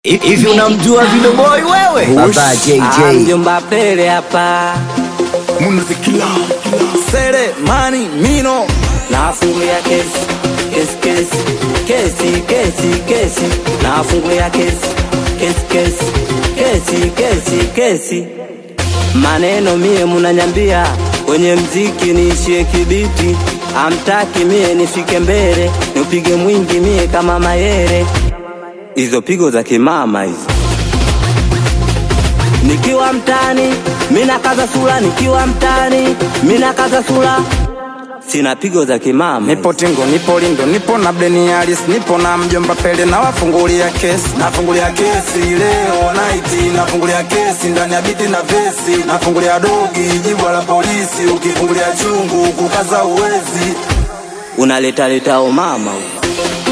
Hivi unamjua Video Boy wewe? Baba Ah, JJ. mjomba Pele hapa Sere mani mino nafungulia kesi kesi kesi kesi kesi kesi nafungulia kesi kesi kesi kesi kesi kesi maneno mie munanyambia kwenye mziki niishie kibiti amtaki mie nifike mbele nipige mwingi mie kama mayere hizo pigo za kimama hizo nikiwa mtani mina kaza sura nikiwa mtani mina kaza sura sina pigo za kimama Nipo Tingo, nipo Lindo, nipo na Blenialis, nipo na mjomba Pele na wafungulia kesi, nafungulia kesi leo night, nafungulia kesi ndani ya biti na vesi, nafungulia dogi jibwa la polisi, ukifungulia chungu kukaza uwezi unaleta leta umama huko.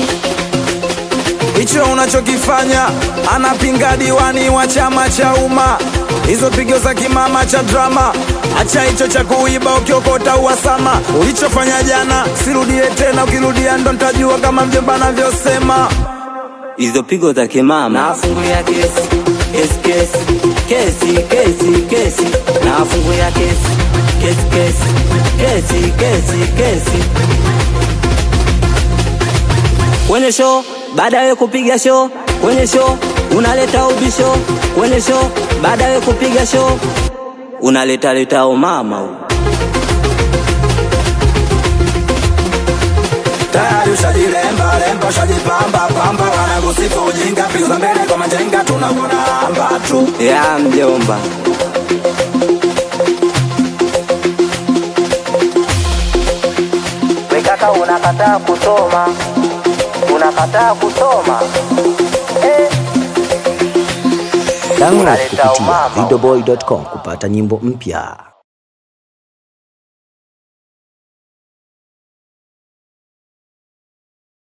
hicho unachokifanya, anapinga diwani wa chama cha umma, hizo pigo za kimama cha drama. Acha hicho cha kuiba ukiokota uwasama, ulichofanya jana sirudie tena, ukirudia ndo ntajua kama mjomba anavyosema. hizo pigo za kimama nafungulia kesi kesi kesi kesi kesi kesi nafungulia kesi kesi kesi kesi kesi kesi kwenye show baada ya kupiga show kwenye show unaleta ubisho kwenye show baada ya kupiga show unaleta leta umama huko. tayari ushajilemba lemba ushajipamba pamba wanakusifu ujinga piza mbele kwa majenga tunakuona amba tu ya mjomba wekaka unakataa kusoma unakataa kusoma Download kupitia videoboy.com kupata nyimbo mpya.